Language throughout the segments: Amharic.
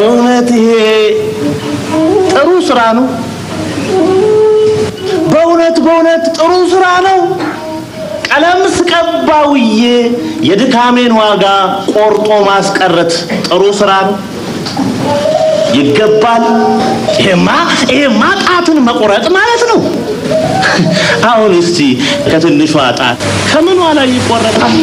በእውነት ይሄ ጥሩ ስራ ነው። በእውነት በእውነት ጥሩ ስራ ነው። ቀለም ስቀባውዬ የድካሜን ዋጋ ቆርጦ ማስቀረት ጥሩ ስራ ነው። ይገባል። ይሄማ ይሄማ ጣትን መቁረጥ ማለት ነው። አሁን እስቲ ከትንሿ ጣት ከምኗ ላይ ይቆረጣል?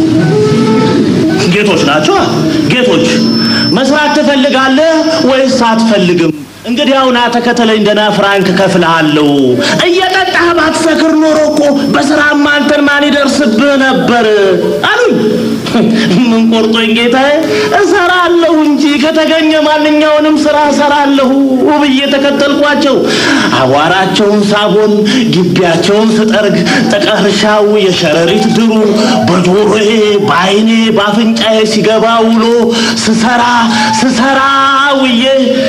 ጌቶች ናቸው። ጌቶች መስራት ትፈልጋለህ ወይስ አትፈልግም? እንግዲህ አሁን ተከተለኝ፣ ደህና ፍራንክ ከፍልሃለሁ። እየጠጣህ ባትሰክር ኖሮ እኮ በስራማ አንተን ማን ይደርስብህ ነበር አሉኝ። ምን ቆርጦኝ ጌታዬ፣ እሰራለሁ እንጂ ከተገኘ ማንኛውንም ስራ እሰራለሁ ብዬ ተከተልኳቸው። አቧራቸውን ሳቦን፣ ግቢያቸውን ስጠርግ፣ ጥቀርሻው የሸረሪት ድሩ በጆሮዬ በአይኔ በአፍንጫዬ ሲገባ ውሎ ስሰራ ስሰራ ውዬ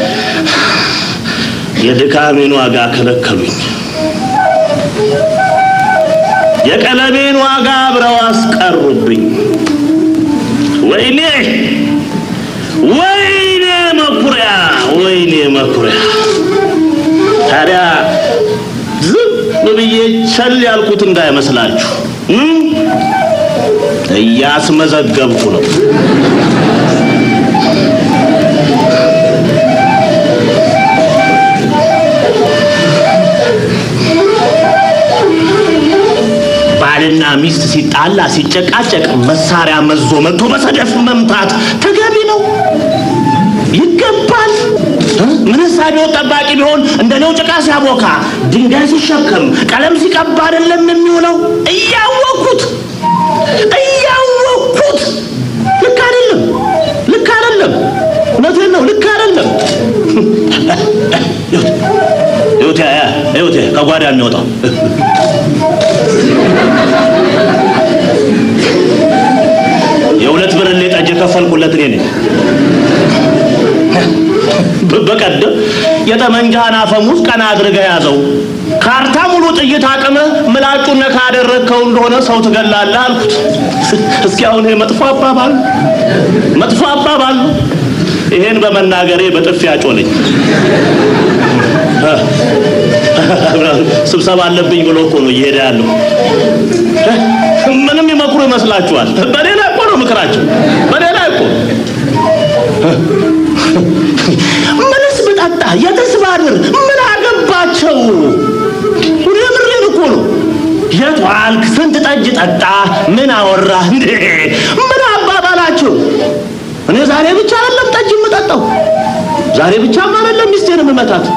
የድካሜን ዋጋ ከለከሉኝ። የቀለሜን ዋጋ አብረው አስቀሩብኝ። ወይኔ ወይኔ መኩሪያ ወይኔ መኩሪያ። ታዲያ ዝም ብዬ ቸል ያልኩት እንዳይመስላችሁ እም? እያስመዘገብኩ ነው። ባልና ሚስት ሲጣላ ሲጨቃጨቅ መሳሪያ መዞ መጥቶ በሰደፍ መምታት ተገቢ ነው፣ ይገባል። እ? ምንስ ቢሆን ጠባቂ ቢሆን እንደኔው ጭቃ ሲያቦካ ድንጋይ ሲሸከም ቀለም ሲቀባ አይደለም የሚውለው። እያወቅኩት እያወቅኩት ልክ አይደለም፣ ልክ አይደለም። እውነቴን ነው፣ ልክ አይደለም። ይኸውት ይኸውት ከጓዳ የሚወጣው የሁለት ብርሌ ጠጅ የከፈልኩለት እኔ ነኝ። በቀደም የጠመንጃህን አፈሙዝ ቀና አድርገህ ያዘው፣ ካርታ ሙሉ ጥይት አቅምህ ምላጩን ነካ ያደረግከው እንደሆነ ሰው ትገላለህ አልኩት። እስኪ አሁን ይሄ መጥፎ አባባል መጥፎ አባባል ነው። ይሄን በመናገሬ በጥፊ አጮለኝ። ስብሰባ አለብኝ ብሎ እኮ ነው እየሄደ ያለው። ምንም ይመክሩ ይመስላችኋል? በሌላ እኮ ነው ምክራቸው፣ በሌላ እኮ ምንስ ብጠጣ የትስ ባድር ምን አገባቸው? የምሬን እኮ ነው። የት ዋልክ? ስንት ጠጅ ጠጣ? ምን አወራህ? እንዴ ምን አባባላቸው? እኔ ዛሬ ብቻ አይደለም ጠጅ የምጠጣው፣ ዛሬ ብቻም አይደለም ሚስቴን የምመታት።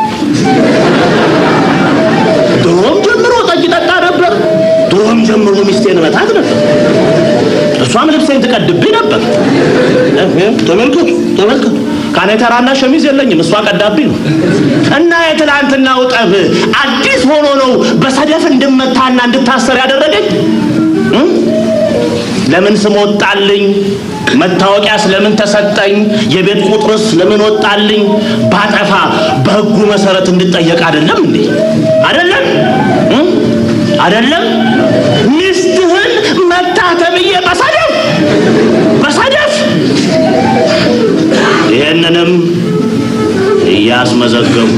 ድሮም ጀምሮ ጠጅ ጠጣ ነበር። ድሮም ጀምሮ ሚስቴን መታት ነበር። እሷም ልብሴን ትቀድብኝ ነበር። ተመልከቱ ተመልከቱ። ካኔተራና ሸሚዝ የለኝም፣ እሷ ቀዳብኝ ነው። እና የትላንትናው ጠብ አዲስ ሆኖ ነው በሰደፍ እንድመታና እንድታሰር ያደረገኝ። ለምን ስም ወጣልኝ? መታወቂያ ስለምን ተሰጠኝ? የቤት ቁጥርስ ለምን ወጣልኝ? ባጠፋ በሕጉ መሰረት እንድጠየቅ አይደለም እንዴ? አይደለም አይደለም? ሚስትህን መታ ተብዬ በሰደፍ በሰደፍ ይህንንም እያስመዘገቡ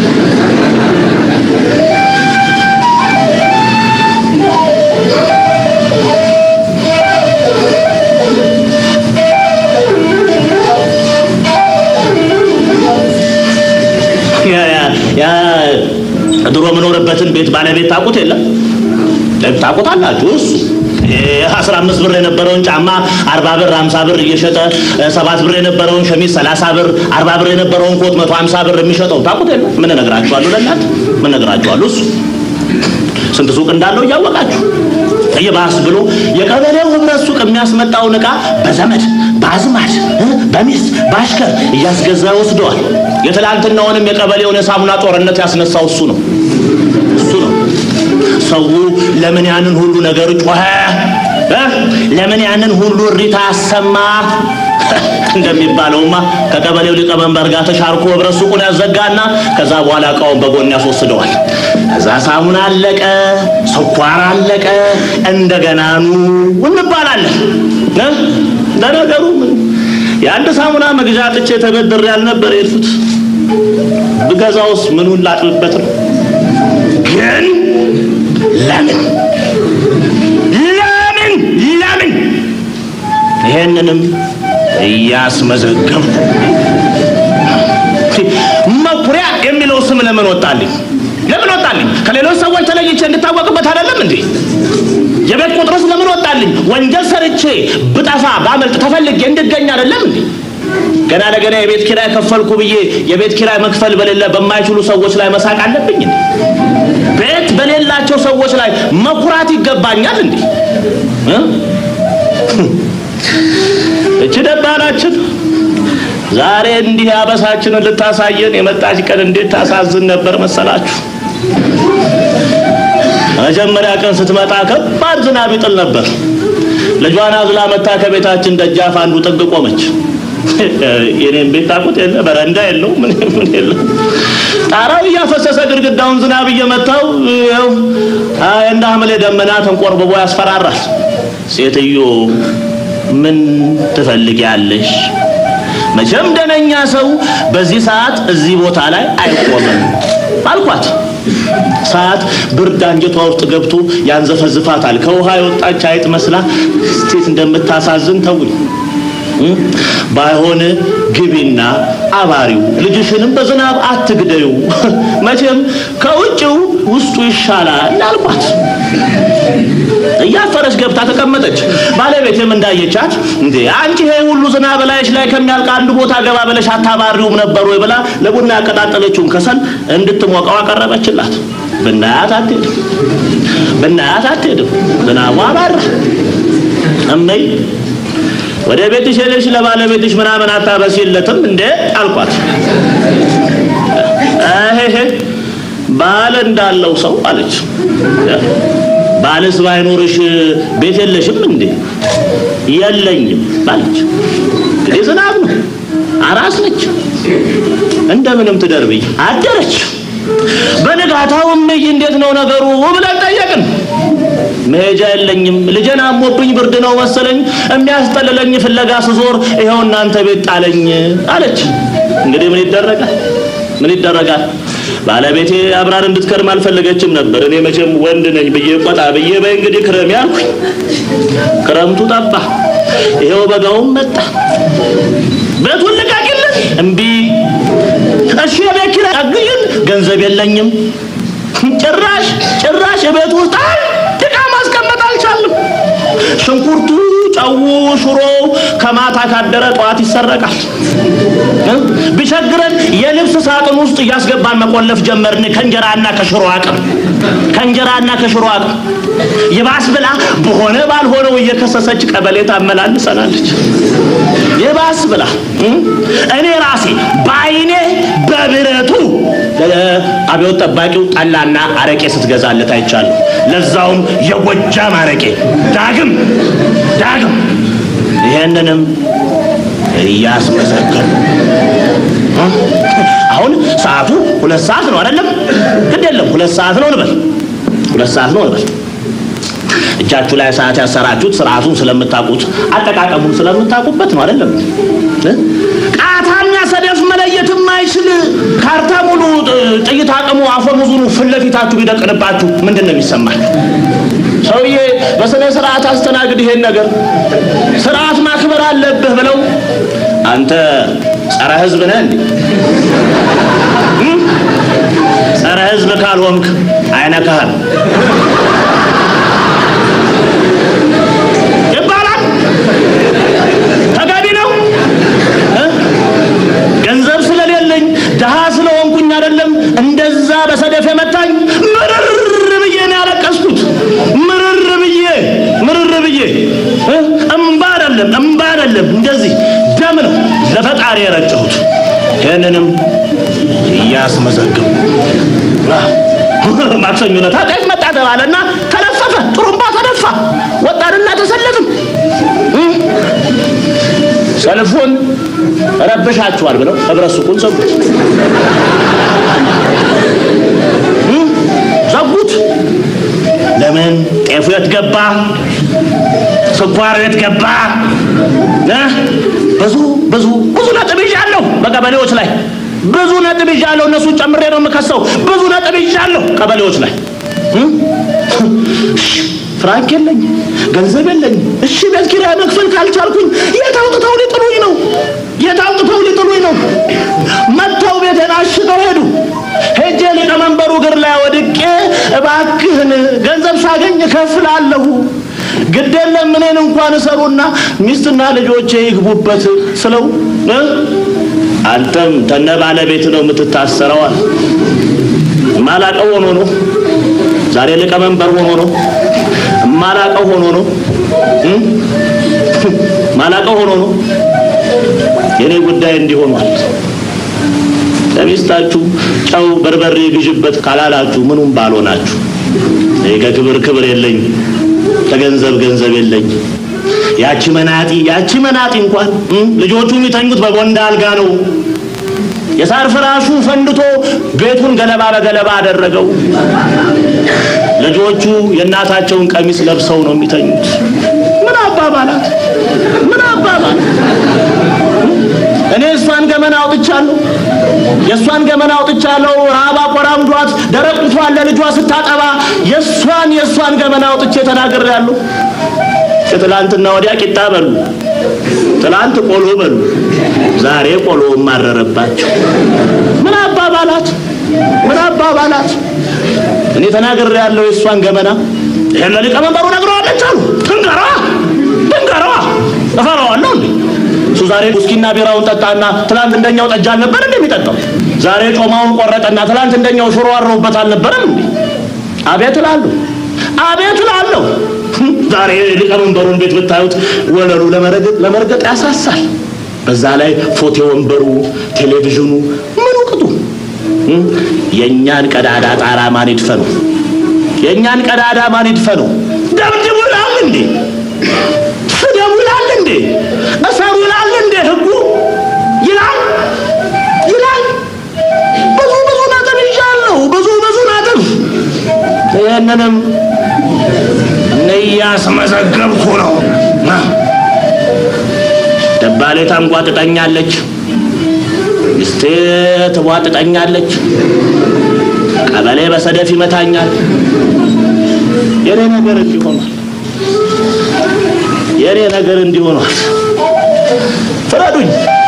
ያ ድሮ የምኖርበትን ቤት ባለቤት ታውቁት የለም ታውቁታላችሁ። እሱ አስራ አምስት ብር የነበረውን ጫማ አርባ ብር ሀምሳ ብር እየሸጠ ሰባት ብር የነበረውን ሸሚዝ ሰላሳ ብር አርባ ብር የነበረውን ኮት መቶ ሀምሳ ብር የሚሸጠው ታውቁት የለም። ምን እነግራችኋለሁ? ለእናት ምን እነግራችኋለሁ? እሱ ስንት ሱቅ እንዳለው እያወቃችሁ ይባስ ብሎ የቀበሌው ህብረት ሱቅ የሚያስመጣውን ዕቃ በዘመድ በአዝማድ በሚስት በአሽከር እያስገዛ ወስደዋል። የትላንትናውንም የቀበሌውን የሳሙና ጦርነት ያስነሳው እሱ ነው እሱ ነው። ሰው ለምን ያንን ሁሉ ነገር ጮኸ? ለምን ያንን ሁሉ እሪታ አሰማ? እንደሚባለውማ ከቀበሌው ሊቀመንበር ጋር ተሻርኮ ህብረት ሱቁን ያዘጋና ከዛ በኋላ እቃውን በጎን ያስወስደዋል። ከዛ ሳሙና አለቀ፣ ስኳር አለቀ፣ እንደገና ኑ እንባላለን። ለነገሩ የአንድ ሳሙና መግዣ ጥቼ ተበድሬ ያልነበር የሄድኩት ብገዛውስ ምኑን ላጥብበት ነው? ግን ለምን ለምን ለምን ይሄንንም እያስመዘገብኩ መኩሪያ የሚለው ስም ለምን ወጣልኝ? ለምን ወጣልኝ? ከሌሎች ሰዎች ተለይቼ እንድታወቅበት አይደለም እንዴ? የቤት ቁጥርስ ለምን ወጣልኝ? ወንጀል ሰርቼ ብጠፋ ባመልጥ ተፈልጌ እንድገኝ አይደለም እንዴ? ገና ለገና የቤት ኪራይ ከፈልኩ ብዬ የቤት ኪራይ መክፈል በሌለ በማይችሉ ሰዎች ላይ መሳቅ አለብኝ እንዴ? ቤት በሌላቸው ሰዎች ላይ መኩራት ይገባኛል እንዴ? እ? እቺ ደባናችን ዛሬ እንዲህ አበሳችንን ልታሳየን የመጣች ቀን እንዴት ታሳዝን ነበር መሰላችሁ? መጀመሪያ ቀን ስትመጣ ከባድ ዝናብ ይጥል ነበር። ልጇን አዝላ መታ ከቤታችን ደጃፍ አንዱ ጥግ ቆመች። የኔም ቤት ታውቁት የለ በረንዳ የለው ምን ምን የለው ጣራው እያፈሰሰ ግድግዳውን ዝናብ እየመታው ይኸው አይ እንደ ሐምሌ ደመና ተንቆርብቦ ያስፈራራል። ሴትዮ ምን ትፈልጊያለሽ? መቼም ደነኛ ሰው በዚህ ሰዓት እዚህ ቦታ ላይ አይቆምም አልኳት። ሰዓት ብርድ አንጀቷ ውስጥ ገብቶ ያንዘፈዝፋታል። ከውሃ የወጣች አይጥ መስላ ስቴት እንደምታሳዝን ተውኝ። ባይሆን ግቢና አባሪው ልጅሽንም በዝናብ አትግደዩ፣ መቼም ከውጭው ውስጡ ይሻላል አልኳት። እያፈረች ገብታ ተቀመጠች። ባለቤቴም እንዳየቻት እንዴ አንቺ ይሄ ሁሉ ዝናብ ላይሽ ላይ ከሚያልቅ አንዱ ቦታ ገባ ብለሽ አታባሪውም ነበር ወይ ብላ ለቡና ያቀጣጠለችውን ከሰል እንድትሞቀው አቀረበችላት። ብናያት አትሄድም፣ ብናያት አትሄድም። ዝናቡ አባራ። እመይ ወደ ቤትሽ ሄደሽ ለባለቤትሽ ምናምን አታበሲለትም እንዴ አልኳት። እሄ ባል እንዳለው ሰው አለች። ባልስ ባይኖርሽ ቤት የለሽም እንዴ? የለኝም አለች። እንግዲህ ዝናብ ነው፣ አራስ ነች፣ እንደምንም ትደርብኝ አደረች። በንጋታው እምዬ እንዴት ነው ነገሩ ብለን ጠየቅን። መሄጃ የለኝም ልጄን አሞብኝ ብርድ ነው መሰለኝ የሚያስጠልለኝ ፍለጋ ስዞር ይኸው እናንተ ቤት ጣለኝ አለች። እንግዲህ ምን ይደረጋል? ምን ይደረጋል? ባለቤቴ አብራር እንድትከርም አልፈለገችም ነበር። እኔ መቼም ወንድ ነኝ ብዬ ቆጣ ብዬ በይ እንግዲህ ክረም ያልኩኝ። ክረምቱ ጠባ፣ ይኸው በጋውም መጣ። ቤቱን ልቀቂልን፣ እምቢ። እሺ የቤት ኪራይ አግዥን፣ ገንዘብ የለኝም። ጭራሽ ጭራሽ የቤት ውስጥ አንድ ዕቃ ማስቀመጥ አልቻልም። ሽንኩርቱ፣ ጨው፣ ሽሮው ከማታ ካደረ ጠዋት ይሰረቃል። ቢቸግረን የልብስ ሳጥን ውስጥ እያስገባን መቆለፍ ጀመርን። ከእንጀራና ከሽሮ አቅም ከእንጀራና ከሽሮ አቅም ይባስ ብላ በሆነ ባልሆነው እየከሰሰች ቀበሌ ታመላልሰናለች። ይባስ ብላ እኔ ራሴ በአይኔ በብረቱ አብዮት ጠባቂው ጠላና አረቄ ስትገዛለት አይቻለሁ። ለዛውም የጎጃም አረቄ ዳግም ዳግም ይሄንንም እያስመሰከሩ አሁን ሰዓቱ ሁለት ሰዓት ነው አይደለም? ግድ የለም ሁለት ሰዓት ነው እንበል፣ ሁለት ሰዓት ነው እንበል። እጃችሁ ላይ ሰዓት ያሰራችሁት ስርዓቱን ስለምታውቁት አጠቃቀሙን ስለምታውቁበት ነው አይደለም? ቃታና ሰደፍ መለየት የማይችል ካርታ ሙሉ ጥይት አቅሙ አፈሙዙኑ ፊት ለፊታችሁ ቢደቅንባችሁ ምንድን ነው የሚሰማል? ሰውዬ በስነ ስርዓት አስተናግድ ይሄን ነገር ስርዓት ማክበር አለብህ ብለው አንተ ጸረ ህዝብ ነህ እንዴ? ጸረ ህዝብ ካልሆንክ አይነካህም ይባላል። ተገቢ ነው። ገንዘብ ስለሌለኝ ድሃ ስለሆንኩኝ አይደለም እንደዛ በሰደፍ የመታኝ ምርር ብዬ ነው ያለቀስኩት። ምርር ብዬ ምርር ብዬ እምባ አይደለም እምባ አይደለም እንደዚህ ደም ነው ለፈጣሪ የረጨሁት። ይህንንም እያስመዘግቡ ማክሰኞ ዕለት ጤፍ መጣ ተባለና ተለፈፈ፣ ጥሩምባ ተነፋ፣ ወጣንና ተሰለፍን። ሰልፉን ረብሻችኋል ብለው ህብረት ሱቁን ዘጉት ዘጉት። ለምን? ጤፉ የት ገባ? ስኳሩ የት ገባ? ብዙ ብዙ ብዙ ነጥብ ይዣለሁ በቀበሌዎች ላይ ብዙ ነጥብ ይዣለሁ። እነሱን ጨምሬ ነው የምከሰው። ብዙ ነጥብ ይዣለሁ ቀበሌዎች ላይ ፍራንክ የለኝ፣ ገንዘብ የለኝ። እሺ ቤት ኪራይ መክፈል ካልቻልኩኝ የት አውጥተው ሊጥሉኝ ነው? የት አውጥተው ሊጥሉኝ ነው? መጥተው ቤቴን አሽገው ሄዱ። ሄጄ ሊቀመንበሩ እግር ላይ ወድቄ እባክህን ገንዘብ ሳገኝ እከፍላለሁ፣ ግድ የለም እኔን እንኳን እሰሩና ሚስትና ልጆቼ ይግቡበት ስለው አንተም ተነ ባለቤት ነው የምትታሰረዋል። ማላቀው ሆኖ ነው ዛሬ ሊቀመንበር ሆኖ ነው ማላቀው ሆኖ ነው ማላቀው ሆኖ ነው የኔ ጉዳይ እንዲሆኗል። ለሚስታችሁ ጨው በርበሬ ግዥበት ካላላችሁ ምኑም ባልሆናችሁ። እኔ ከክብር ክብር የለኝ፣ ከገንዘብ ገንዘብ የለኝ። ያቺ መናጢ ያቺ መናጢ እንኳን ልጆቹ የሚተኙት በቦንዳ አልጋ ነው። የሳር ፍራሹ ፈንድቶ ቤቱን ገለባ በገለባ አደረገው። ልጆቹ የእናታቸውን ቀሚስ ለብሰው ነው የሚተኙት። ምን አባባላት! ምን አባባል! እኔ እሷን ገመና አውጥቻለሁ፣ የእሷን ገመና አውጥቻለሁ። ረሃብ አቆራምዷት ደረቅ ጡቷን ለልጇ ስታጠባ የእሷን የእሷን ገመና አውጥቼ ተናግሬያለሁ። ከትላንትና ወዲያ ቂጣ በሉ፣ ትላንት ቆሎ በሉ፣ ዛሬ ቆሎ ማረረባቸው። ምን አባባላት! ምን አባባላት! እኔ ተናግሬ ያለው የእሷን ገመና ይሄን ለሊቀመንበሩ ነግረዋለች አሉ። ትንገረዋ ትንገረዋ፣ እፈራዋለሁ እንዴ እሱ ዛሬ ውስኪና ቢራውን ጠጣና ትላንት እንደኛው ጠጅ አልነበር እንደሚጠጣው? ዛሬ ጮማውን ቆረጠና ትላንት እንደኛው ሽሮ አረውበት አልነበረም እንዴ? አቤት እላለሁ፣ አቤት እላለሁ። ዛሬ ሊቀመንበሩን ቤት ብታዩት ወለሉ ለመረገጥ ለመርገጥ ያሳሳል። በዛ ላይ ፎቴ ወንበሩ፣ ቴሌቪዥኑ ምኑ ቅጡ። የእኛን ቀዳዳ ጣራ ማን ይድፈነው? የእኛን ቀዳዳ ማን ይድፈነው? ደብድቡ ይላል እንዴ? ስደቡ ይላል እንዴ? እሰሩ ይላል እንዴ? ህጉ ይላል ይላል። ብዙ ብዙ ነጥብ ይዣለሁ፣ ብዙ ብዙ ነጥብ። ይህንንም እያስመዘገብኩ ነው። ደባሌ ታንጓጥጠኛለች፣ ሚስቴ ትቧጥጠኛለች፣ ቀበሌ በሰደፍ ይመታኛል። የኔ ነገር እንዲሆኗል፣ የኔ ነገር እንዲሆኗል። ፍረዱኝ።